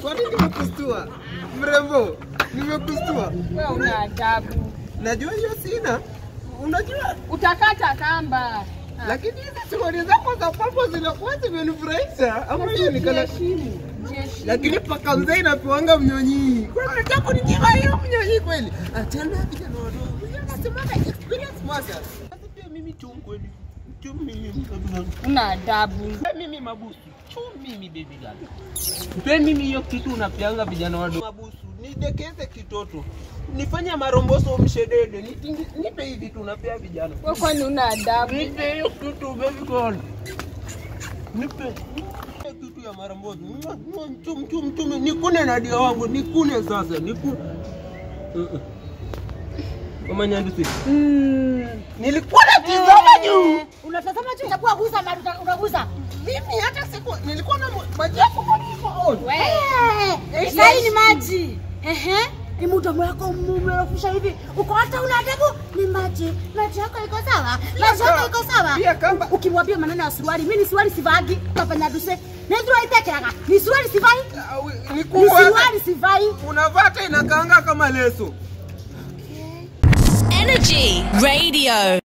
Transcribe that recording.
Kwani nimekustua? Mrembo, nimekustua. Wewe una adabu. Najua hiyo sina. Unajua Utakata kamba. lakini hizi suruali zako za pambo zinakuwa zimenifurahisha. Ama hiyo ni kala Jiheshimu. Jiheshimu. lakini paka mzee inapewanga mnyonyi. Kwa nini unataka kuninyima hiyo mnyonyi kweli? Achana vijana wadogo. Hiyo nasemanga experience matters. Sasa pia mimi tu kweli. Tu mimi kabisa. Una adabu. Mpe mimi mabusu. Tu mimi baby girl. Mpe mimi hiyo kitu unapeanga vijana wadogo. Mabusu. Nidekeze kitoto. Nifanye maromboso mshedede. Nitingi- Nipe hivi tu unapea vijana. Wewe kwani una adabu? Nipe hiyo kitu baby girl. Nipe. Nipe kitu ya maromboso. Mwa- mwa- Mchum mchum mchum. Nikune na dia wangu. Nikune sasa. Nikune. Uh-uh. Mama Nyandusi. Nilikuwa natizama juu. Unatazama juu utakuwa guza na uta- utaguza. Mimi hata siku nilikuwa na maji yako kwa on. Eh, Sai ni maji. Ehe. Ni mdomo wako umerofusha hivi. Uko hata una adabu ni maji. Maji yako iko sawa? Maji yako iko sawa? Pia kamba. Ukimwambia maneno ya suruali, mimi ni suruali sivagi. Kafanya duse. Nendro itekeraga. Ni suruali sivai. Ni Ni kubwa hata- suruali sivai. unavaa hata inakaanga kama leso. Energy Radio.